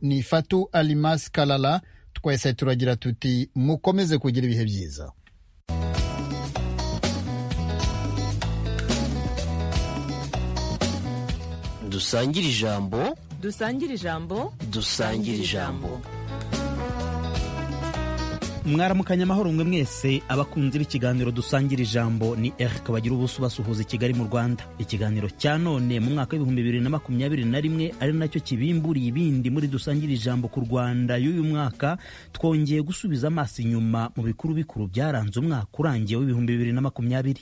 ni fatu alimasi karara twese turagira tuti mukomeze kugira ibihe byiza dusangire ijambo dusangire ijambo dusangire ijambo mwaramukanya amahoro mwe mwese abakunzi b'ikiganiro dusangira ijambo ni eric bagira ubuso basuhuza i kigali mu rwanda ikiganiro cya none mu mwaka w'ibihumbi bibiri na makumyabiri na rimwe ari nacyo kibimburiye ibindi muri dusangira ijambo ku rwanda y'uyu mwaka twongeye gusubiza amaso inyuma mu bikuru bikuru byaranze umwaka urangiye w'ibihumbi bibiri na makumyabiri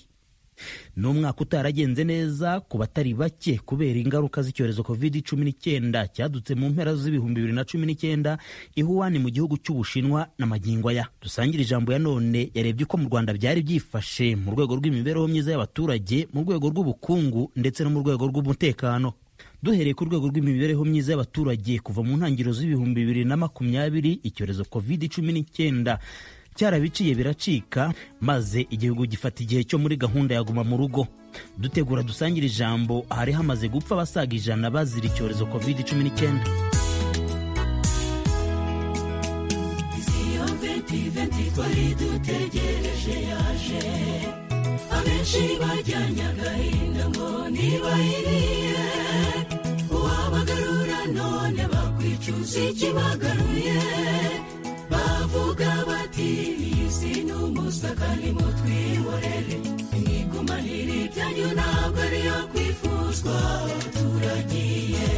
ni umwaka utaragenze neza ku batari bake kubera ingaruka z'icyorezo covid cumi n'icyenda cyadutse mu mpera z'ibihumbi bibiri na cumi n'icyenda ihuwani mu gihugu cy'ubushinwa na magingo aya dusangire ijambo ya none yarebye uko mu rwanda byari byifashe mu rwego rw'imibereho myiza y'abaturage mu rwego rw'ubukungu ndetse no mu rwego rw'umutekano duhereye ku rwego rw'imibereho myiza y'abaturage kuva mu ntangiriro z'ibihumbi bibiri na makumyabiri icyorezo covid cumi n'icyenda cyarabiciye biracika maze igihugu gifata igihe cyo muri gahunda ya guma mu rugo dutegura dusangire ijambo ahari hamaze gupfa abasaga ijana bazira icyorezo covid cumi n'icyenda abenshi bajyanye agahinda ngo ntibayiriye uwabagarura none bakwicuza ikibagaruye bavuga bati iyi si ni umusaka nimutwihorere mwigumanire ibyanyu ntabwo ariyo kwifuzwa turagiye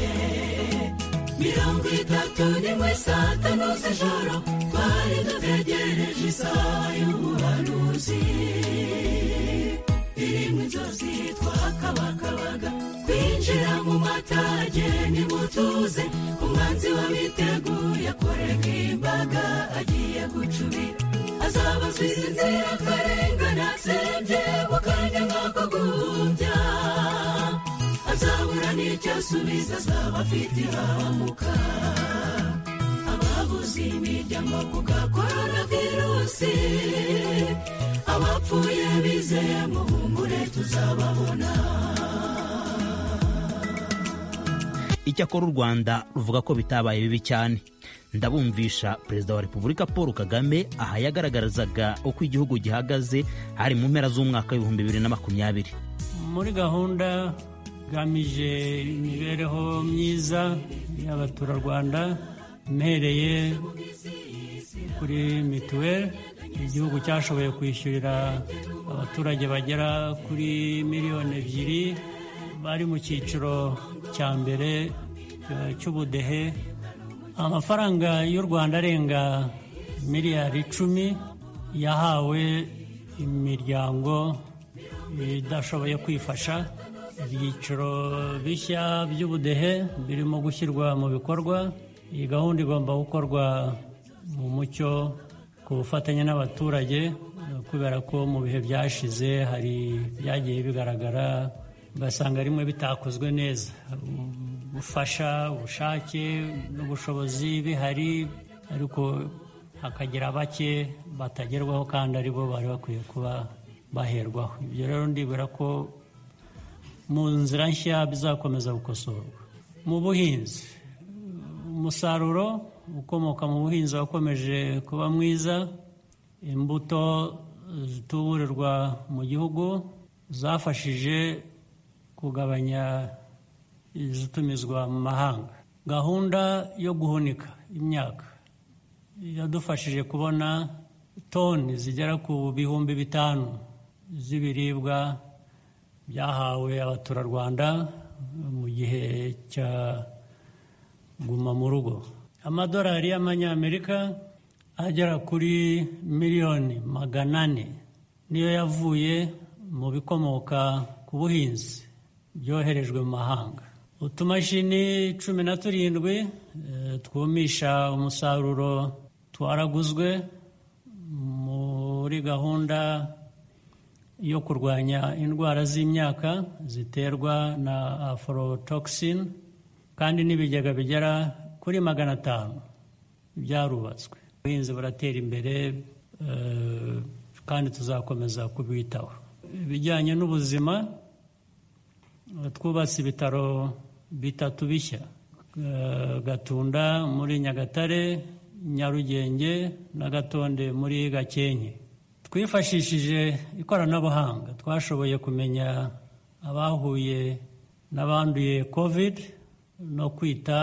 mirongo itatu nimwe saa tanu z'ijoro twari dutegereje isaha y'ubuhanuzi irimo inzozi twakabakabaga kwinjira mu matage nimutuze umwanzi wabiteguye kurega imbaga agiye gucubira azabazwiza inzira akarengana asembye mu kanya nk'ako guhumbya azabura n'icyo asubiza azaba afite ihahamuka ababuze imiryango ku gakorona virusi abapfuye bizeye mu humure tuzababona icyakora u rwanda ruvuga ko bitabaye bibi cyane ndabumvisha perezida wa repubulika paul kagame aha yagaragarizaga uko igihugu gihagaze hari mu mpera z'umwaka w'ibihumbi bibiri na makumyabiri muri gahunda igamije imibereho myiza y'abaturarwanda mpereye kuri mituweli igihugu cyashoboye kwishyurira abaturage bagera kuri miliyoni ebyiri bari mu cyiciro cya mbere cy'ubudehe amafaranga y'u rwanda arenga miliyari icumi yahawe imiryango idashoboye kwifasha ibyiciro bishya by'ubudehe birimo gushyirwa mu bikorwa iyi gahunda igomba gukorwa mu mucyo ku bufatanye n'abaturage kubera ko mu bihe byashize hari byagiye bigaragara ugasanga rimwe bitakozwe neza ubufasha ubushake n'ubushobozi bihari ariko hakagira bake batagerwaho kandi aribo bari bakwiye kuba baherwaho ibyo rero ndibwira ko mu nzira nshya bizakomeza gukosorwa mu buhinzi umusaruro ukomoka mu buhinzi wakomeje kuba mwiza imbuto zituburirwa mu gihugu zafashije kugabanya izitumizwa mu mahanga gahunda yo guhunika imyaka yadufashije kubona toni zigera ku bihumbi bitanu z'ibiribwa byahawe abaturarwanda mu gihe cya guma mu rugo amadolari y'amanyamerika agera kuri miliyoni magana ane niyo yavuye mu bikomoka ku buhinzi byoherejwe mu mahanga utumashini cumi na turindwi twumisha umusaruro twaraguzwe muri gahunda yo kurwanya indwara z'imyaka ziterwa na aforotoxin kandi n'ibigega bigera kuri magana atanu byarubatswe ubuhinzi buratera imbere kandi tuzakomeza kubwitaho ibijyanye n'ubuzima twubatse ibitaro bitatu bishya eh, gatunda muri nyagatare nyarugenge na gatonde muri gakenke twifashishije ikoranabuhanga twashoboye kumenya abahuye n'abanduye covid no kwita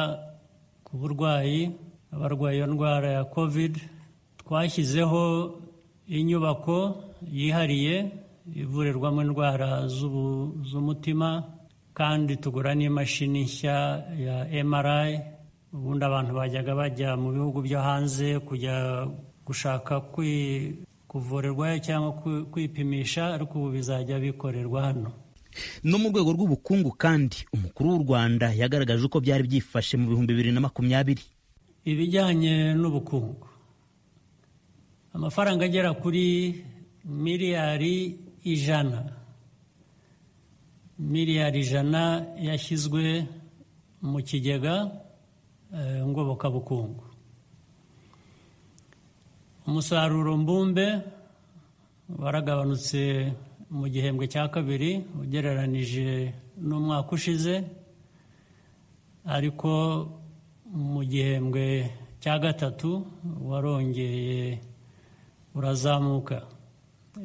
ku burwayi abarwaye iyo ndwara ya covid twashyizeho inyubako yihariye ivurirwamo indwara z'ubu- z'umutima kandi tugura n'imashini nshya ya mri ubundi abantu bajyaga bajya mu bihugu byo hanze kujya gushaka kwi- kuvurirwayo cyangwa kwi- kwipimisha ariko ubu bizajya bikorerwa hano no mu rwego rw'ubukungu kandi umukuru w'u rwanda yagaragaje uko byari byifashe mu bihumbi bibiri na makumyabiri ibijyanye n'ubukungu amafaranga agera kuri miliyari ijana miliyari ijana yashyizwe mu kigega eh, ngobokabukungu umusaruro mbumbe waragabanutse mu gihembwe cya kabiri ugereranije n'umwaka ushize ariko mu gihembwe cya gatatu warongeye urazamuka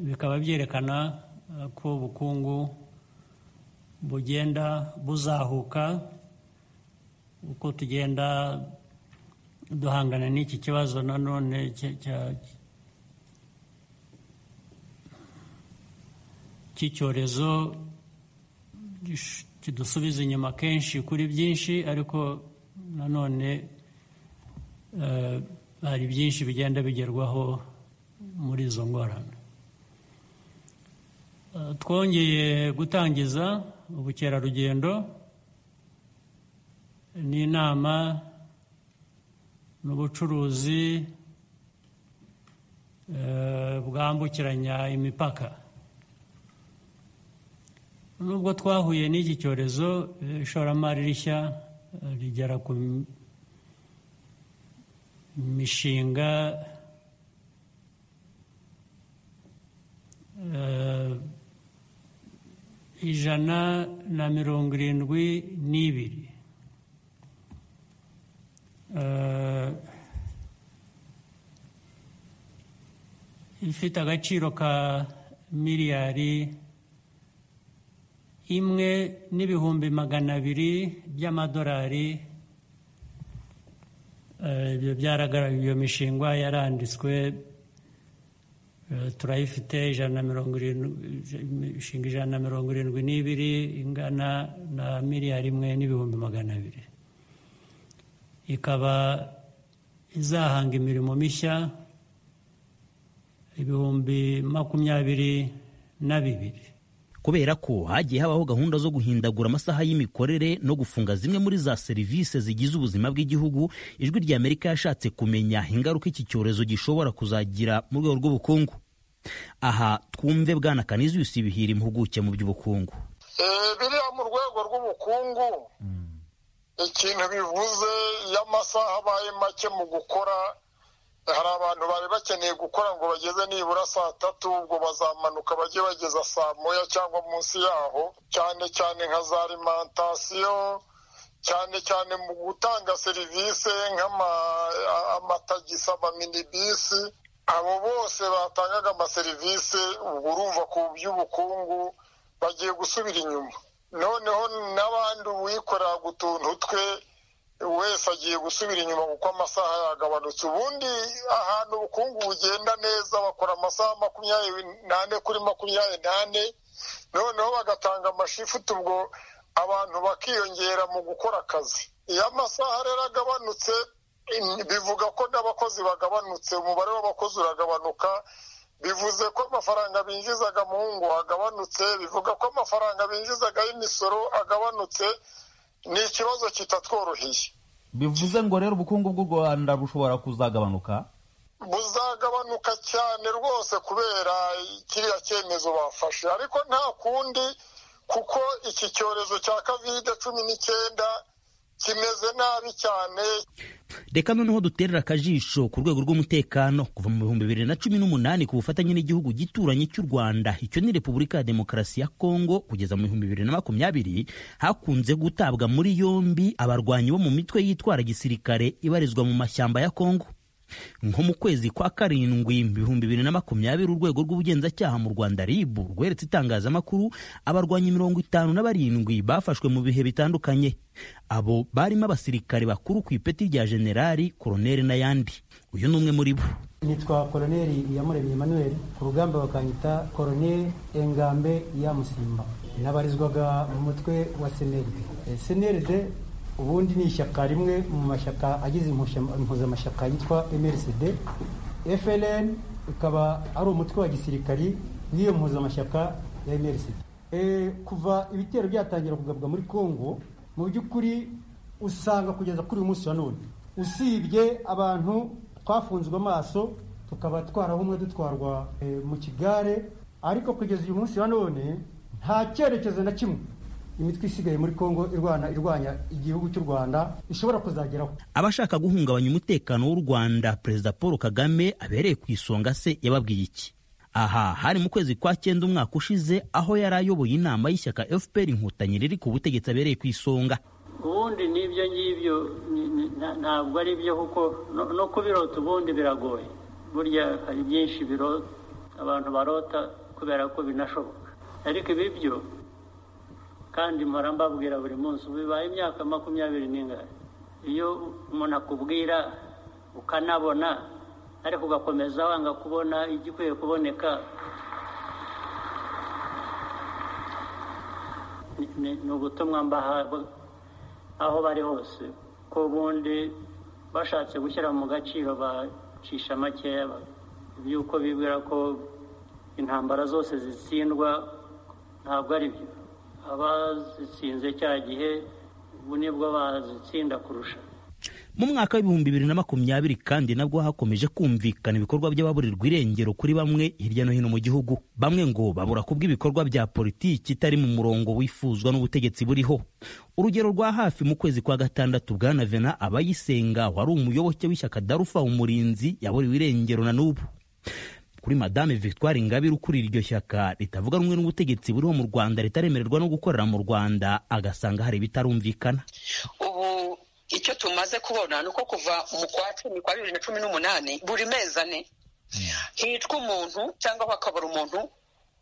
bikaba byerekana eh, ko ubukungu bugenda buzahuka uko tugenda duhangana n'iki kibazo nanone cya- cya- cy'icyorezo gish- kidusubiza inyuma kenshi kuri byinshi ariko nanone eh, hari byinshi bigenda bigerwaho muri izo ngorane Eh, twongeye gutangiza ubukerarugendo n'inama n'ubucuruzi eh, bwambukiranya imipaka nubwo twahuye n'iki cyorezo eh, ishoramari rishya eh, rigera ku m- mishinga eh, ijana na mirongo irindwi n'ibiri Eh, ifite agaciro ka miliyari imwe n'ibihumbi magana abiri by'amadolari Eh, ibyo byaragaragaye iyo mishingwa yaranditswe Eh, turayifite ijana na mirongo irindwi imishinga ijana na mirongo irindwi n'ibiri ingana na miliyari imwe n'ibihumbi magana abiri ikaba izahanga imirimo mishya ibihumbi makumyabiri na bibiri kubera ko hagiye habaho gahunda zo guhindagura amasaha y'imikorere no gufunga zimwe muri za serivisi zigize ubuzima bw'igihugu ijwi rya amerika yashatse kumenya ingaruka iki cyorezo gishobora kuzagira mu rwego rw'ubukungu aha twumve bwana kaniziyusi ibihira impuguke mu by'ubukungu Eh, biriya mu rwego rw'ubukungu ikintu bivuze iyo amasaha abaye make mu gukora hari abantu bari bakeneye gukora ngo bageze nibura saa tatu ubwo bazamanuka bajye bageza saa moya cyangwa munsi yaho cyane cyane nka za alimantasiyo cyane cyane mu gutanga serivisi nk'amatagisi amaminibisi abo bose batangaga amaserivisi ubwo urumva ku by'ubukungu bagiye gusubira inyuma noneho n'abandi uwikorera gutuntu twe wese agiye gusubira inyuma kuko amasaha yagabanutse ubundi ahantu ubukungu bugenda neza bakora amasaha makumyabiri n'ane kuri makumyabiri n'ane noneho bagatanga amashifuti ubwo abantu bakiyongera mu gukora akazi iyo amasaha rero agabanutse in- bivuga ko n'abakozi bagabanutse umubare w'abakozi uragabanuka bivuze ko amafaranga binjizaga mu ngo agabanutse bivuga ko amafaranga binjizaga y'imisoro agabanutse ni ikibazo kitatworoheye bivuze ngo rero ubukungu bw'u rwanda bushobora kuzagabanuka buzagabanuka cyane rwose kubera kiriya cyemezo bafashe ariko nta kundi kuko iki cyorezo cya covid cumi n'icyenda kimeze nabi cyane reka noneho duterera akajisho ku rwego rw'umutekano kuva mu bihumbi bibiri na cumi n'umunani ku bufatanye n'igihugu gituranye cy'u rwanda icyo ni repubulika ya demokarasi ya kongo kugeza mu bihumbi bibiri na makumyabiri hakunze gutabwa muri yombi abarwanyi bo mu mitwe yitwara gisirikare ibarizwa mu mashyamba ya kongo nko mu kwezi kwa karindwi mu bihumbi bibiri na makumyabiri urwego rw'ubugenzacyaha mu rwanda rib rweretse itangazamakuru abarwanyi mirongo itanu na barindwi bafashwe mu bihe bitandukanye abo barimo abasirikare bakuru ku ipeti rya generali koroneri n'ayandi uyu ni umwe muri bo nitwa koroneri iyamuremye emmanuel ku rugamba bakanyita koroneri engambe ya musimba nabarizwaga mu mutwe wa seneride seneride ubundi ni ishyaka rimwe mu mashyaka agize impuzamashyaka yitwa mrcd fln ikaba ari umutwe wa gisirikari w'iyo mpuzamashyaka ya mrcd Eh, kuva ibitero byatangira kugabwa muri congo mu by'ukuri usanga kugeza kuri uyu munsi wa none usibye abantu twafunzwe amaso tukaba twarahumwe dutwarwa eh, mu kigare ariko kugeza uyu munsi wa none nta cyerekezo na kimwe imitwe isigaye muri congo irwana irwanya igihugu cy'u rwanda ishobora kuzageraho abashaka guhungabanya umutekano w'u rwanda perezida paul kagame abereye ku isonga se yababwiye iki aha hari mu kwezi kwa cyenda umwaka ushize aho yari ayoboye inama y'ishyaka fpr inkotanyi riri ku butegetsi abereye ku isonga ubundi n'ibyo ngibyo ni- ni- nta- ntabwo ari byo kuko no- no kubirota ubundi biragoye burya hari byinshi biro- abantu barota kubera ko binashoboka ariko ibi byo kandi mpora mbabwira buri munsi ubu bibaye imyaka makumyabiri n'ingana iyo umuntu akubwira ukanabona ariko ugakomeza wanga kubona igikwiye kuboneka ni- ni ni ubutumwa mbaha bu- aho bari hose ko ubundi bashatse gushyira mu gaciro bacisha makeya by'uko bibwira ko intambara zose zitsindwa ntabwo ari byo abazitsinze cya gihe ubu nibwo bazitsinda kurusha mu mwaka w'ibihumbi bibiri na makumyabiri kandi nabwo hakomeje kumvikana ibikorwa by'ababurirwa irengero kuri bamwe hirya no hino mu gihugu bamwe ngo babura kubw'ibikorwa bya politiki itari mu murongo wifuzwa n'ubutegetsi buriho urugero rwa hafi mu kwezi kwa gatandatu bwana vena abayisenga wari umuyoboke w'ishyaka darufa umurinzi yaburiwe irengero na n'ubu kuri madame victoire ingabire ukurira iryo shyaka ritavuga rumwe n'ubutegetsi buriho mu rwanda ritaremererwa no gukorera mu rwanda agasanga hari ibitarumvikana ubu icyo tumaze kubona ni uko kuva mu kwa cumi kwa bibiri na cumi n'umunani buri mezi ane hicwa umuntu cyangwa hakabura umuntu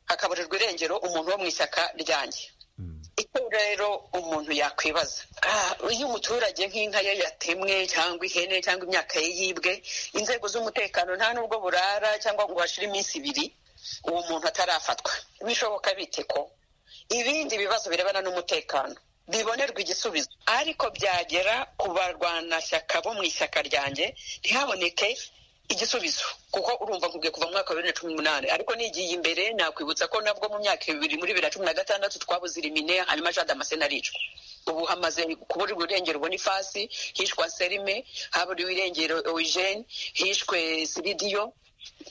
hakaburirwa irengero umuntu wo mu ishyaka ryanjye icyo rero umuntu yakwibaza Ah, iyo umuturage nk'inka ye yatemwe cyangwa ihene cyangwa imyaka ye yibwe inzego z'umutekano nta n'ubwo burara cyangwa ngo hashire iminsi ibiri uwo muntu atarafatwa bishoboka bite ko ibindi bibazo birebana n'umutekano bibonerwa igisubizo ariko byagera ku barwanashyaka bo mu ishyaka ryanjye ntihaboneke igisubizo kuko urumva nkubwiye kuva mu mwaka wa bibiri na cumi n'umunani ariko nigiye imbere nakwibutsa ko nabwo mu myaka ibiri muri bibiri na cumi na gatandatu twabuze irimine hanyuma jean damascene aricwa ubu hamaze kuburirwa irengero ubona ifasi hishwa serime haburiwe irengero eugene hishwe siridiyo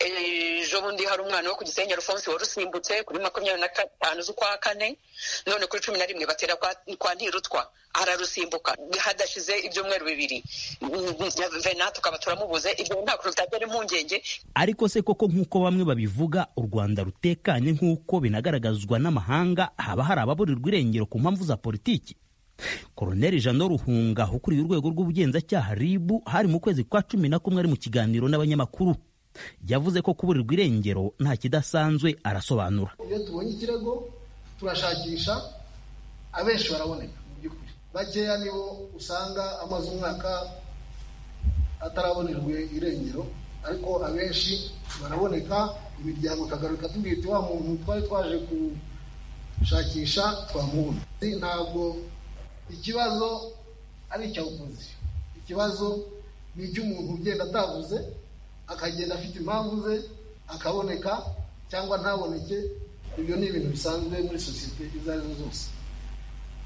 ejo bundi hari umwana wo ku gisenyi alphonse wari usimbutse kuri makumyabiri na gatanu z'ukwa kane none kuri cumi na rimwe batera kwa, kwa ntirutwa ararusimbuka hadashize ibyumweru bibiri Mm, vena tukaba turamubuze ibyo nta kuntu byagera impungenge ariko se koko nk'uko bamwe babivuga u rwanda rutekanye nk'uko binagaragazwa n'amahanga haba hari ababurirwa irengero ku mpamvu za politiki koroneri jano ruhunga ukuriye urwego rw'ubugenzacyaha ribu hari mu kwezi kwa cumi na kumwe ari mu kiganiro n'abanyamakuru yavuze ko kuburirwa irengero nta kidasanzwe arasobanura iyo tubonye ikirego turashakisha abenshi baraboneka mu by'ukuri bakeya nibo usanga amaze umwaka atarabonerwe irengero ariko abenshi baraboneka imiryango ikagaruka tubwira iti wa muntu twari twaje gushakisha twamubona ntabwo ikibazo ari icya opozisiyo ikibazo ni icy'umuntu ugenda atavuze akagenda afite impamvu ze akaboneka cyangwa ntaboneke ibyo ni ibintu bisanzwe muri sosiyete izo ari zo zose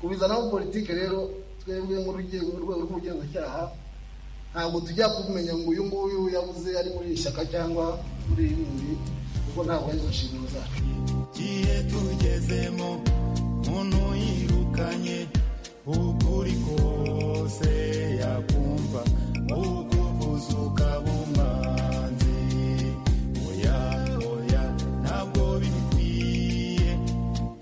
kubizanaho politike rero twebwe mu rwego urwego rw'ubugenzacyaha ntabwo tujya kumenya ngo uyu nguyu yabuze ari muri iri shyaka cyangwa muri iri rindi kuko ntabwo ari zo nshingano zacu igihe tugezemo muntu yirukanye ukuri kose yakumva ukuvuza ukaba umwanzi oya oya ntabwo bikwiye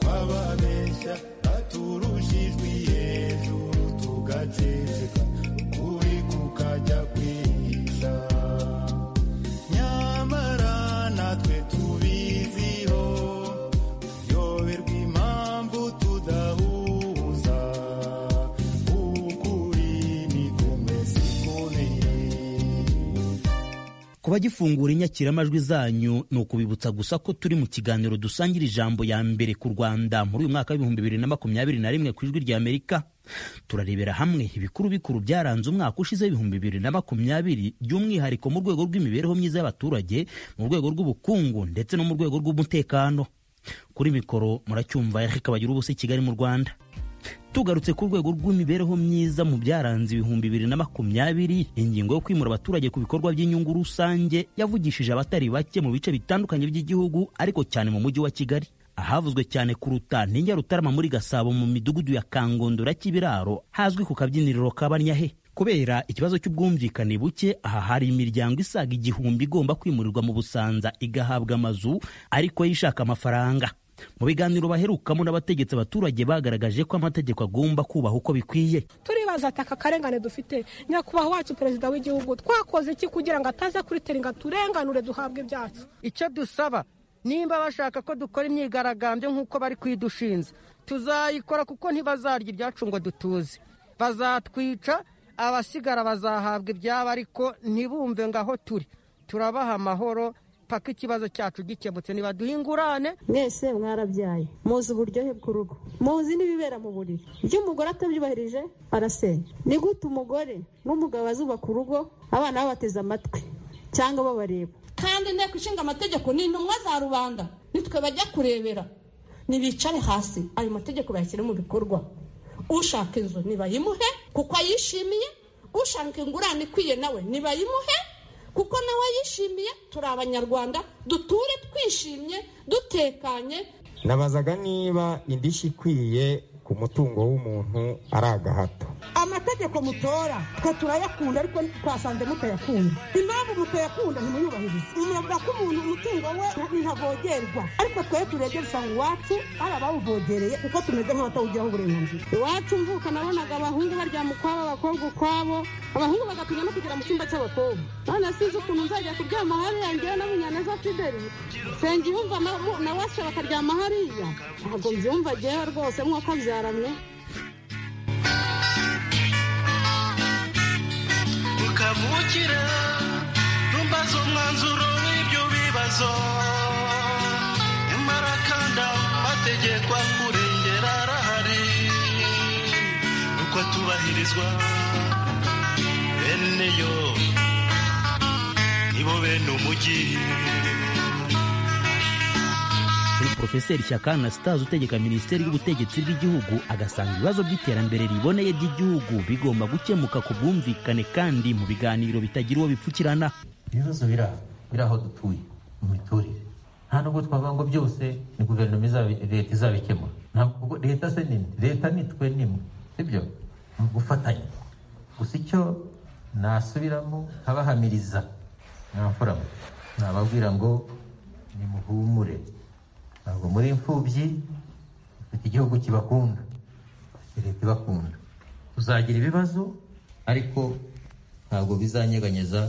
kwababeshya baturushijwe hejuru tugaceceka ukuri kukajya kwihisha nyamara natwe tubiziho tuyoberwa impamvu tudahuza ukuri ni kumwe sikuneye kuba gifungura inyakiramajwi zanyu ni ukubibutsa gusa ko turi mu kiganiro dusangira ijambo ya mbere ku rwanda muri uyu mwaka w'ibihumbi bibiri na makumyabiri na rimwe ku ijwi rya amerika turarebera hamwe ibikuru bikuru byaranze umwaka ushize w'ibihumbi bibiri na makumyabiri by'umwihariko mu rwego rw'imibereho myiza y'abaturage mu rwego rw'ubukungu ndetse no mu rwego rw'umutekano kuri mikoro muracyumva yareka bagira ubusa i kigali mu rwanda tugarutse ku rwego rw'imibereho myiza mu byaranze ibihumbi bibiri na makumyabiri ingingo yo kwimura abaturage ku bikorwa by'inyungu rusange yavugishije abatari bake mu bice bitandukanye by'igihugu ariko cyane mu mujyi wa kigali ahavuzwe cyane kuruta ni Nyarutarama muri gasabo mu midugudu ya kangondora k'ibiraro hazwi ku kabyiniriro kabanyahe kubera ikibazo cy'ubwumvikane buke aha hari imiryango isaga igihumbi igomba kwimurirwa mu busanza igahabwa amazu ariko yo ishaka amafaranga mu biganiro baherukamo n'abategetsi abaturage bagaragaje ko amategeko agomba kubaha uko bikwiye turibaza ati aka karengane dufite nyakubahwa wacu perezida w'igihugu twakoze iki kugira ngo ataza kuriteringa turenganure duhabwe ibyacu icyo dusaba nimba bashaka ko dukora imyigaragambyo nk'uko bari kwidushinza tuzayikora kuko ntibazarya ibyacu ngo dutuze bazatwica abasigara bazahabwa ibyabo ariko ntibumve ngo aho turi turabaha amahoro paka ikibazo cyacu gikemutse nibaduhe ingurane mwese mwarabyaye muzi uburyohe bw'urugo muzi n'ibibera mu buriri ibyo umugore atabyubahirije arasenya ni gute umugore n'umugabo bazubaka urugo abana babateze amatwi cyangwa babareba kandi inteko ishinga amategeko ni intumwa za rubanda nitwe bajya kurebera nibicare hasi ayo mategeko bayashyire mu bikorwa ushaka inzu nibayimuhe kuko ayishimiye ushaka ingurane ikwiye nawe nibayimuhe kuko nawe yishimiye turi abanyarwanda duture twishimye dutekanye nabazaga niba indishyi ikwiye ku mutungo w'umuntu ari agahato amategeko mutora twe turayakunda ariko twasanze mutayakunda impamvu mutayakunda ntimuyubahirize muravuga ko umuntu umutungo we ntavogerwa ariko twebwe turegera usanga iwacu hari abawuvogereye kuko tumeze nk'abatawugiraho uburenganzira iwacu mvuka nabonaga abahungu baryama ukwabo abakobwa ukwabo abahungu bagatinya no kugera mu cyumba cy'abakobwa none sinzi ukuntu nzajya kuryama hariya ngewe na munyaneza fideli senga ihumva na washa bakaryama hariya ntabwo mbyumva ngewe rwose nk'uko abyaramye ukavukira ntumbaze umwanzuro w'ibyo bibazo nyamara kandi amategeko akurengera arahari uko atubahirizwa bene yo nibo bene umujyi kuri porofeseri shyaka anastase utegeka minisiteri y'ubutegetsi bw'igihugu agasanga ibibazo by'iterambere riboneye ry'igihugu bigomba gukemuka ku bwumvikane kandi mu biganiro bitagira uwo bipfukirana ibibazo biri aho dutuye mu miturire nta nubwo twavuga ngo byose ni guverinoma izabi- leta izabikemura ntabwo kuko leta se ni imwe, leta nitwe nimwe sibyo ni ugufatanya gusa icyo nasubiramo nkabahamiriza nabafurama nababwira ngo nimuhumure ntabwo muri imfubyi dufite igihugu kibakunda dufite leta ibakunda tuzagira ibibazo ariko ntabwo bizanyeganyeza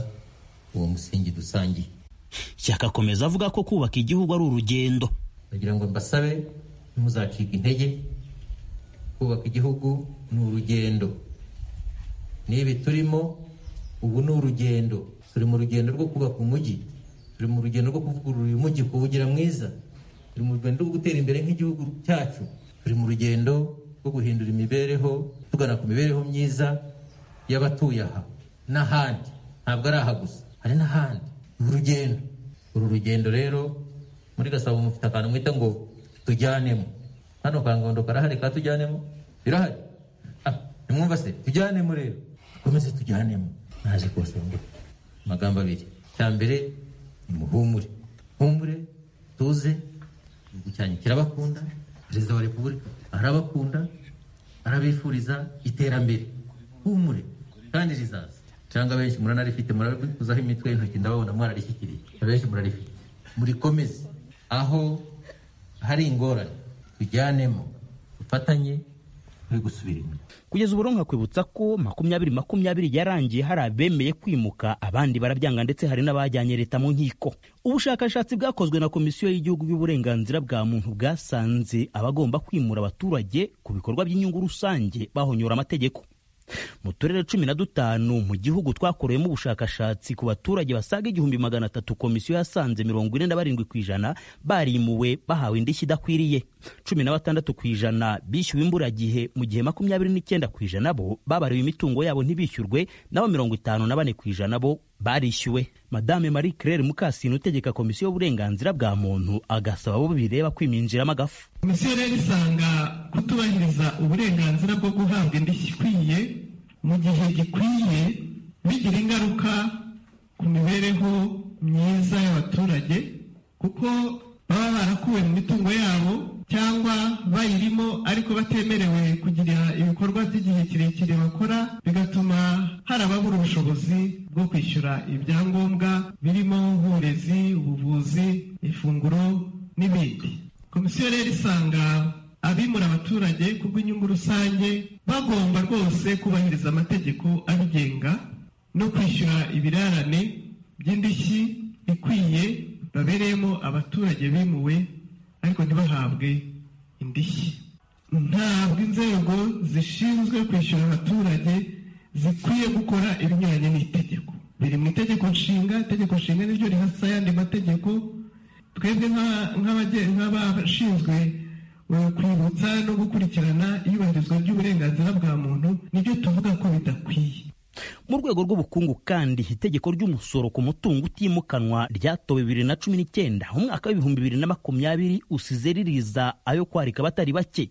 uwo musingi dusangiye shyaka akomeza avuga ko kubaka igihugu ari urugendo ndagira ngo mbasabe ntimuzacike intege kubaka igihugu ni urugendo n'ibi turimo ubu ni urugendo turi mu rugendo rwo kubaka umujyi turi mu rugendo rwo kuvugurura uyu mujyi kuwugira mwiza turi mu rugendo rwo gutera imbere nk'igihugu cyacu turi mu rugendo rwo guhindura imibereho tugana ku mibereho myiza y'abatuye aha n'ahandi ntabwo ari aha gusa hari n'ahandi ni urugendo uru rugendo rero muri gasabo mufite akantu mwita ngo tujyanemo hano kangondo karahari ka tujyanemo birahari Ah, nimwumva se tujyanemo rero dukomeze tujyanemo naje kubasaba ngo amagambo abiri cya mbere ni muhumure humure tuze igihugu cyanyu kirabakunda perezida wa repubulika arabakunda arabifuriza iterambere humure kandi rizaza cyangwa benshi muranarifite murabikuzaho imitwe y'intoki ndababona mwararishyikiye abenshi murarifite murikomeze aho hari ingorane tujyanemo dufatanye turi gusubira inyuma kugeza ubu rero nkakwibutsa ko makumyabiri makumyabiri yarangiye hari abemeye kwimuka abandi barabyanga ndetse hari n'abajyanye leta mu nkiko ubushakashatsi bwakozwe na komisiyo y'igihugu y'uburenganzira bwa muntu bwasanze abagomba kwimura abaturage ku bikorwa by'inyungu rusange bahonyora amategeko mu turere cumi na dutanu mu gihugu twakoreyemo ubushakashatsi ku baturage basaga igihumbi magana atatu komisiyo yasanze mirongo ine na barindwi ku ijana barimuwe bahawe indishyi idakwiriye cumi na batandatu ku ijana bishyuwe imburagihe mu gihe makumyabiri n'icyenda ku ijana bo babariwe imitungo yabo ntibishyurwe nabo mirongo itanu na bane ku ijana bo barishyuwe madame marie claire mukasine utegeka komisiyo y'uburenganzira bwa muntu agasaba abo bireba kwiminjiramo agafu komisiyo rero isanga kutubahiriza uburenganzira bwo guhabwa indishyi ikwiye mu gihe gikwiye bigira ingaruka ku mibereho myiza y'abaturage kuko baba barakuwe mu mitungo yabo cyangwa bayirimo ariko batemerewe kugira ibikorwa by'igihe kirekire bakora bigatuma hari ababura ubushobozi bwo kwishyura ibyangombwa birimo nk'uburezi ubuvuzi ifunguro n'ibindi komisiyo rero isanga abimura abaturage ku bw'inyungu rusange bagomba rwose kubahiriza amategeko abigenga no kwishyura ibirarane by'indishyi ikwiye babereyemo abaturage bimuwe ariko ntibahabwe indishyi ntabwo inzego zishinzwe kwishyura abaturage zikwiye gukora ibinyuranye n'itegeko biri mu itegeko nshinga itegeko nshinga niryo rihasa ayandi mategeko twebwe nk'abashinzwe kwibutsa no gukurikirana iyubahirizwa ry'uburenganzira bwa muntu nibyo tuvuga ko bidakwiye mu rwego rw'ubukungu kandi itegeko ry'umusoro ku mutungo utimukanwa ryatowe bibiri na cumi n'icyenda umwaka w'ibihumbi bibiri na makumyabiri usize ririza ayo kwarika abatari bake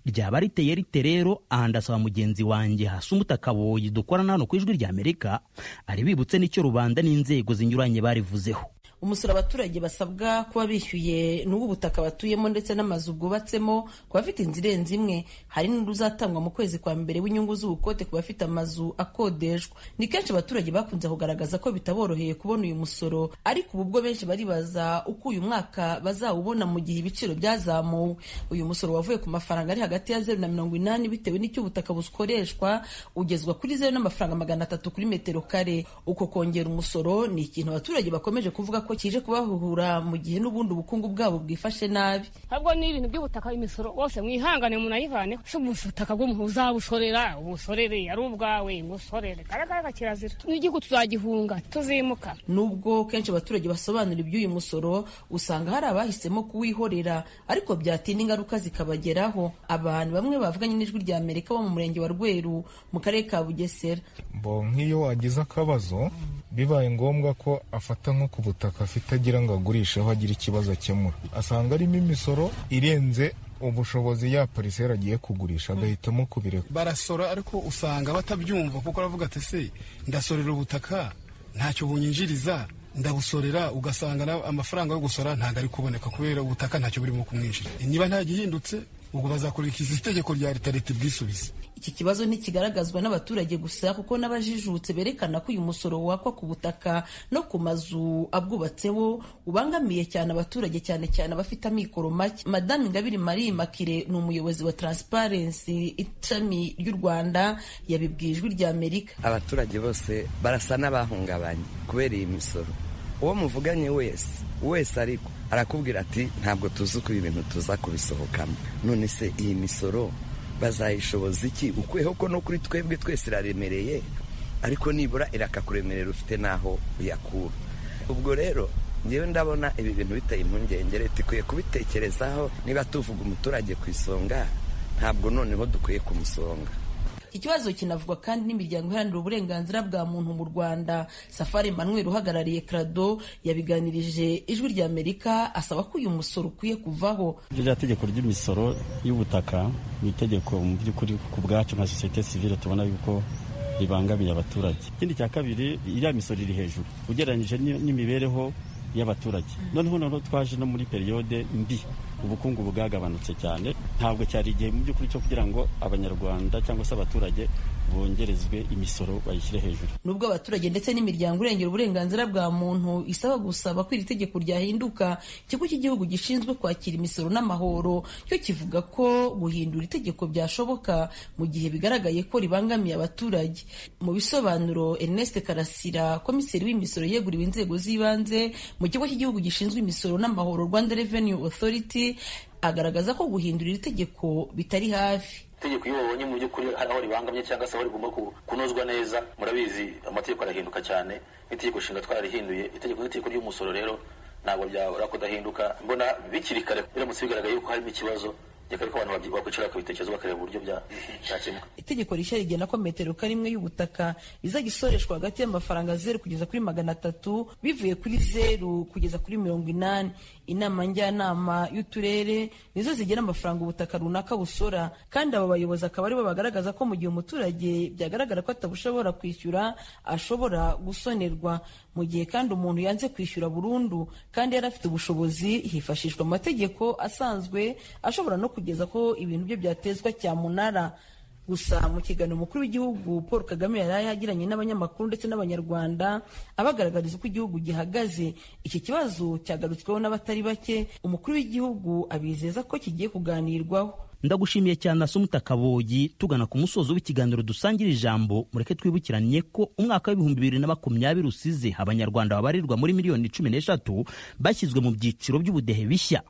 ryaba riteye rite rero aha ndasaba mugenzi wanjye hasumuta kaboyi dukorana hano ku ijwi ry'amerika ari bibutse n'icyo rubanda n'inzego zinyuranye barivuzeho umusoro abaturage basabwa kuba bishyuye ni uw'ubutaka batuyemo ndetse n'amazu bwubatsemo ku bafite inzu irenze imwe hari n'uruzatangwa mu kwezi kwa mbere w'inyungu z'ubukote ku bafite amazu akodeshwa ni kenshi abaturage bakunze kugaragaza ko bitaboroheye kubona uyu musoro ariko ubu bwo benshi baribaza uko uyu mwaka bazawubona mu gihe ibiciro byazamuwe uyu musoro wavuye ku mafaranga ari hagati ya zeru na mirongo inani bitewe n'icyo ubutaka bukoreshwa ugezwa kuri zeru n'amafaranga magana atatu kuri metero kare uko kongera umusoro ni ikintu abaturage bakomeje kuvuga ko kije kubahuhura mu gihe n'ubundi ubukungu bwabo bwifashe nabi ahubwo ni ibintu by'ubutaka imisoro wose mwihangane munayivane si ubutaka bw'umuhuza busorera ubusorere ari ubwawe musorere karagaraga kirazira n'igihugu tuzagihunga tuzimuka nubwo kenshi abaturage basobanura iby'uyu musoro usanga hari abahisemo kuwihorera ariko byatinda ingaruka zikabageraho abantu bamwe bavuganye n'ijwi rya amerika bo mu murenge wa rweru mu karere ka bugesera nk'iyo wagize akabazo bibaye ngombwa ko afata nko ku butaka afite agira ngo agurishe aho agira ikibazo akemura asanga arimo imisoro irenze ubushobozi ya parisera agiye kugurisha agahitamo kubireka barasora ariko usanga batabyumva kuko aravuga ati se ndasorera ubutaka ntacyo bunyinjiriza ndabusorera ugasanga amafaranga yo gusora ntabwo ari kuboneka kubera ubutaka ntacyo burimo kumwinjira niba nta gihindutse ubwo bazakurikiza itegeko rya leta leta ubwisubize iki kibazo ntikigaragazwa n'abaturage gusa kuko n'abajijutse berekana ko uyu musoro wakwa ku butaka no ku mazu abwubatseho ubangamiye cyane abaturage cyane cyane abafite amikoro make madame ingabire marie makire ni umuyobozi wa transparency ishami ry'u rwanda yabibwiye ijwi rya amerika abaturage bose barasa n'abahungabanye kubera iyi misoro uwo muvuganye wese wese ariko arakubwira ati ntabwo tuzi uko ibi bintu tuza kubisohokamo none se iyi misoro bazayishoboza iki ukuyeho ko no kuri twebwe twese iraremereye ariko nibura irakakuremerera ufite n'aho uyakura ubwo rero ngewe ndabona ibi bintu biteye impungenge leta ikwiye kubitekerezaho niba tuvuga umuturage ku isonga ntabwo noneho dukwiye kumusonga ikibazo kinavugwa kandi n'imiryango iharanira uburenganzira bwa muntu mu rwanda safari manuel uhagarariye crado yabiganirije ijwi rya amerika asaba ko uyu musoro ukwiye kuvaho rya tegeko ry'imisoro y'ubutaka ni itegeko mu by'ukuri ku bwacu nka sosiyete sivile tubona yuko ribangamiye abaturage ikindi cya kabiri iriya misoro iri hejuru ugereranyije n'imibereho y'abaturage noneho noneho twaje no muri periyode mbi ubukungu bwagabanutse cyane ntabwo cyari igihe mu by'ukuri cyo kugira ngo abanyarwanda cyangwa se abaturage bongerezwe imisoro bayishyire hejuru nubwo abaturage ndetse n'imiryango irengera uburenganzira bwa muntu isaba gusaba ko iri tegeko ryahinduka ikigo cy'igihugu gishinzwe kwakira imisoro n'amahoro cyo kivuga ko guhindura itegeko byashoboka mu gihe bigaragaye ko ribangamiye abaturage mu bisobanuro ernest karasira komiseri w'imisoro yeguriwe inzego z'ibanze mu kigo cy'igihugu gishinzwe imisoro n'amahoro rwanda revenue authority agaragaza ko guhindura iri tegeko bitari hafi itegeko iyo babonye mu by'ukuri hari aho ribangamye cyangwa se aho rigomba kunozwa neza murabizi amategeko arahinduka cyane n'itegeko nshinga twararihinduye itegeko n'itegeko ry'umusoro rero ntabwo byabura kudahinduka mbona bikiri kare biramutse bigaragaye ko harimo ikibazo reka ariko abantu bakwicara bakabitekereza bakareba uburyo byakemuka itegeko rishya rigena ko metero karimwe y'ubutaka izajya isoreshwa hagati y'amafaranga zeru kugeza kuri magana atatu bivuye kuri zeru kugeza kuri mirongo inani inama njyanama y'uturere nizo zigena amafaranga ubutaka runaka busora kandi aba bayobozi akaba aribo bagaragaza ko mu gihe umuturage byagaragara ko atabushobora kwishyura ashobora gusonerwa mu gihe kandi umuntu yanze kwishyura burundu kandi yari afite ubushobozi hifashishwa amategeko asanzwe ashobora no kugeza ko ibintu bye byatezwa cyamunara gusa mu kiganiro umukuru w'igihugu paul kagame yari yagiranye n'abanyamakuru ndetse n'abanyarwanda abagaragariza uko igihugu gihagaze iki kibazo cyagarutsweho n'abatari bake umukuru w'igihugu abizeza ko kigiye kuganirwaho ndagushimiye cyane asa umutakabogi tugana ku musozo w'ikiganiro dusangira ijambo mureke twibukiranye ko umwaka w'ibihumbi bibiri na makumyabiri usize abanyarwanda babarirwa muri miliyoni cumi n'eshatu bashyizwe mu byiciro by'ubudehe bishya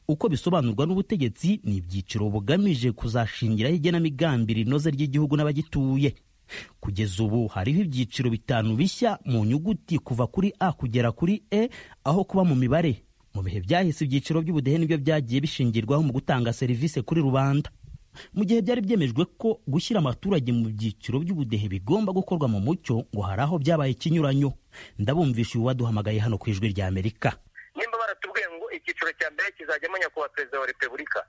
uko bisobanurwa n'ubutegetsi ni ibyiciro bugamije kuzashingiraho igenamigambi rinoze ry'igihugu n'abagituye kugeza ubu hariho ibyiciro bitanu bishya mu nyuguti kuva kuri a kugera kuri e aho kuba mu mibare mu bihe byahise ibyiciro by'ubudehe nibyo byagiye bishingirwaho mu gutanga serivisi kuri rubanda mu gihe byari byemejwe ko gushyira abaturage mu byiciro by'ubudehe bigomba gukorwa mu mucyo ngo hari aho byabaye ikinyuranyo ndabumvisha uyu waduhamagaye hano ku ijwi rya amerika nimba baratubwiye ngo icyiciro cya mbere kizajyamo nyakubahwa perezida wa repubulika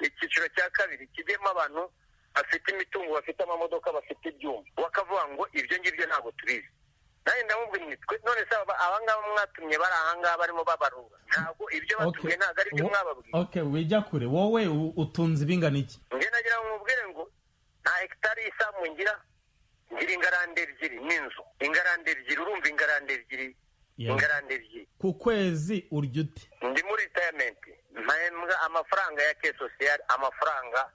icyiciro cya kabiri kijyemo abantu bafite imitungo bafite amamodoka bafite ibyuma bakavuga ngo ibyo ngibyo ntabwo tubizi nanjye ndamubwira nitwe none se abangaba mwatumye bari ahangaba barimo babarura ntabwo ibyo batumye ntabwo ari byo mwababwira okay wijya kure wowe utunze ibingana iki njye nagira ngo mubwire ngo nta hegitari y'isambu ngira ngira ingarande ebyiri n'inzu ingarande ebyiri urumva ingarande ebyiri ingarande ebyiri ku kwezi urya ute ndi muri ritayamenti mpembwa amafaranga ya ke sosiyali amafaranga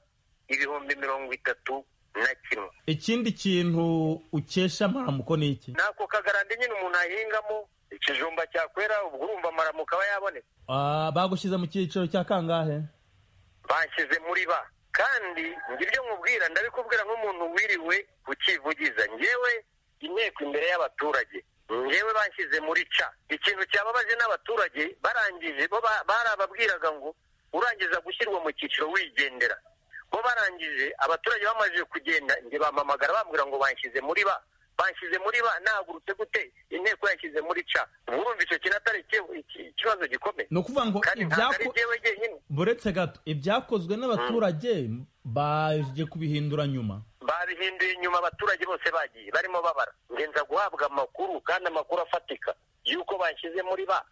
ibihumbi mirongo itatu na kimwe ikindi kintu ukesha amaramuko ni iki nako kagarande nyine umuntu ahingamo ikijumba cyakwera ubwo urumva amaramuko aba yaboneka Ah, bagushyize mu cyiciro cya kangahe bashyize muri ba kandi ibyo nkubwira ndabikubwira nk'umuntu wiriwe ukivugiza ngewe inteko imbere y'abaturage ngewe bashyize muri ca ikintu cyababaje n'abaturage barangije bo ba- barababwiraga ngo urangiza gushyirwa mu cyiciro wigendera bo barangije abaturage bamaze kugenda njye bampamagara bambwira ngo banshyize muri ba banshyize muri ba nahagurutse gute inteko yanshyize muri ca Ubwo urumva icyo kintu atari iki- iki- ikibazo gikomeye ni ukuvuga ngo kandi ntabwo ari ibyako jyewe jyenyine buretse gato ibyakozwe n'abaturage baje kubihindura nyuma babihinduye nyuma abaturage bose bagiye barimo babara ngenza guhabwa amakuru kandi amakuru afatika y'uko banshyize muri ba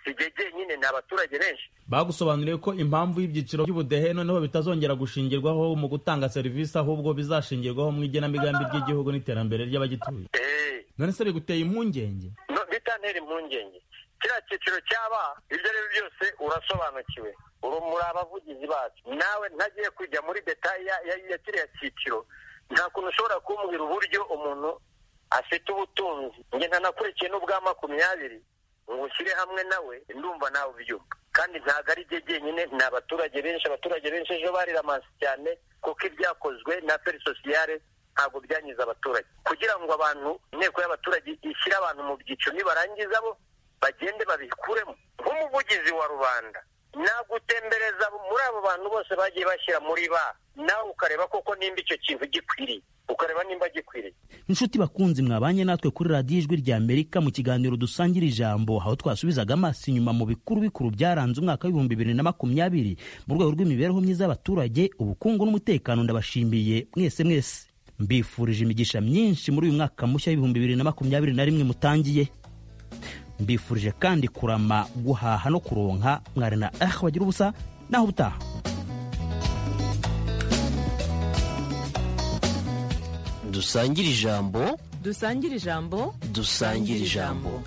sijye jyenyine ni abaturage benshi bagusobanuriye ko impamvu y'ibyiciro by'ubudehe noneho bitazongera gushingirwaho mu gutanga serivisi ahubwo bizashingirwaho mu igenamigambi ry'igihugu n'iterambere ry'abagituye none se biguteye impungenge No, bitantera impungenge kiriya cyiciro cyaba ibyo ari byo byose urasobanukiwe uri muri abavugizi bacu nawe ntagiye kujya muri detaye ya ya- ya kiriya cyiciro nta kuntu ushobora kumbwira uburyo umuntu afite ubutunzi nge ntanakurikiye n'ubwa makumyabiri ngo ushyire hamwe nawe ndumva nawe ubyumva kandi ntabwo ari jye jyenyine ni abaturage benshi abaturage benshi ejo bariramasi cyane kuko ibyakozwe na feri sosiyale ntabwo byangiza abaturage kugira ngo abantu inteko y'abaturage ishyire abantu mu byiciro nibarangiza bo bagende babikuremo nk'umuvugizi wa rubanda nagutembereza muri abo bantu bose bagiye bashyira muri ba nawe ukareba koko nimba icyo kintu gikwiriye ukareba nimba gikwiriye inshuti bakunzi mwabanye natwe kuri radiyo ijwi rya amerika mu kiganiro dusangira ijambo aho twasubizaga amaso inyuma mu bikuru bikuru byaranze umwaka w'ibihumbi bibiri na makumyabiri mu rwego rw'imibereho myiza y'abaturage ubukungu n'umutekano ndabashimiye mwese mwese mbifurije imigisha myinshi muri uyu mwaka mushya w'ibihumbi bibiri na makumyabiri na rimwe mutangiye mbifurije kandi kurama guhaha no kuronka mwari na ah bagira ubusa naho ubutaha dusangire ijambo dusangire ijambo dusangire ijambo